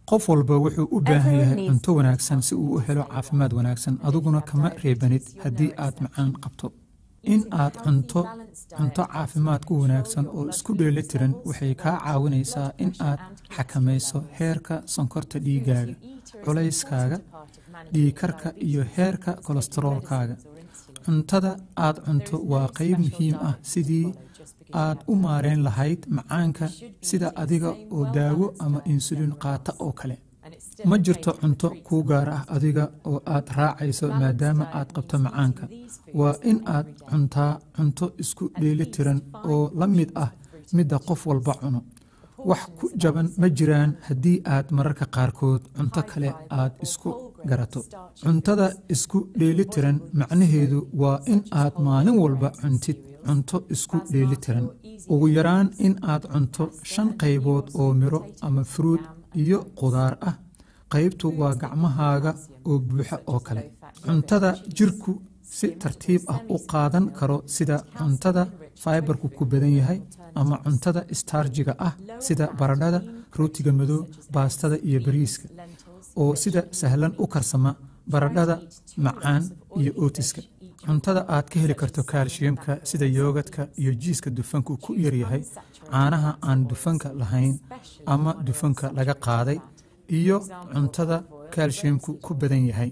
qof walba wuxuu u baahan yahay cunto wanaagsan si uu u helo caafimaad wanaagsan adiguna kama reebanid haddii aad macaan qabto in aad cunto cunto caafimaad ku wanaagsan oo isku dheelitiran waxay kaa caawinaysaa in aad xakamayso heerka sonkorta dhiigaaga culayskaaga dhiigkarka iyo heerka kolestaroolkaaga cuntada aad cunto waa qayb muhiim ah sidii aad u maareen lahayd macaanka sida adiga oo daawo ama insulin qaata oo kale ma jirto cunto kuu gaar ah adiga oo aad raacayso maadaama aad qabto macaanka waa in aad cuntaa cunto isku dheelitiran oo la mid ah midda qof walba cuno wax ku jaban ma jiraan haddii aad mararka qaarkood cunto kale aad isku garato cuntada isku dheelitiran macnaheedu waa in aad maalin walba cuntid cunto isku dheelitiran ugu yaraan in aad cunto shan qaybood oo miro ama fruud iyo qudaar ah qaybtu waa gacmahaaga oo buuxa oo kale cuntada jirku si tartiib ah u qaadan karo sida cuntada faibarku ku badan yahay ama cuntada istarjiga ah sida baradhada rootiga madow baastada iyo bariiska oo sida sahlan u karsama baradhada macaan iyo ootiska cuntada aad ka heli karto kaalshiyamka sida yoogadka iyo jiiska dufanku ku yaryahay caanaha aan dufanka lahayn ama dufanka laga qaaday iyo cuntada kaalshiyamku ku badan yahay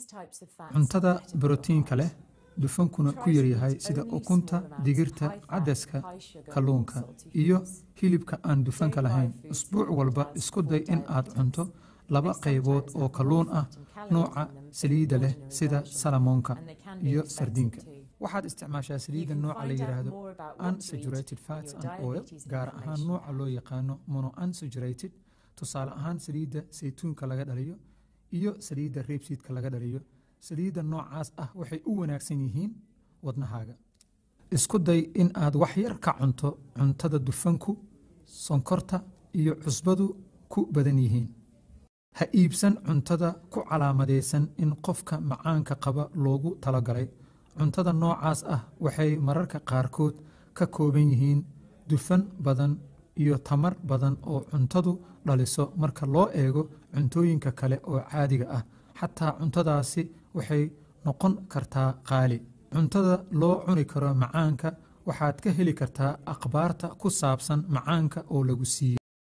cuntada brotiinka leh dufankuna ku yaryahay sida ukunta digirta cadaska kalluunka iyo hilibka aan dufanka lahayn usbuuc walba isku day in aad cunto laba qaybood oo kalluun ah nooca saliidda leh sida salamoonka iyo sardiinka waxaad isticmaashaa saliidda nooca la yidhaahdo unsaturated fats and oil gaar ahaan nooca loo yaqaano mono unsaturated tusaale ahaan saliidda saytuunka laga dhaliyo iyo saliidda reebsiidka laga dhaliyo saliidda noocaas ah waxay u wanaagsan yihiin wadnahaaga isku day in aad wax yar ka cunto cuntada dufanku sonkorta iyo cusbadu ku badan yihiin ha iibsan cuntada ku calaamadaysan in qofka macaanka qaba loogu talagalay cuntada noocaas ah waxay mararka qaarkood ka kooban yihiin dufan badan iyo tamar badan oo cuntadu dhaliso marka loo eego cuntooyinka kale oo caadiga ah xataa cuntadaasi waxay noqon kartaa qaali cuntada loo cuni karo macaanka waxaad ka heli kartaa akhbaarta ku saabsan macaanka oo lagu siiyey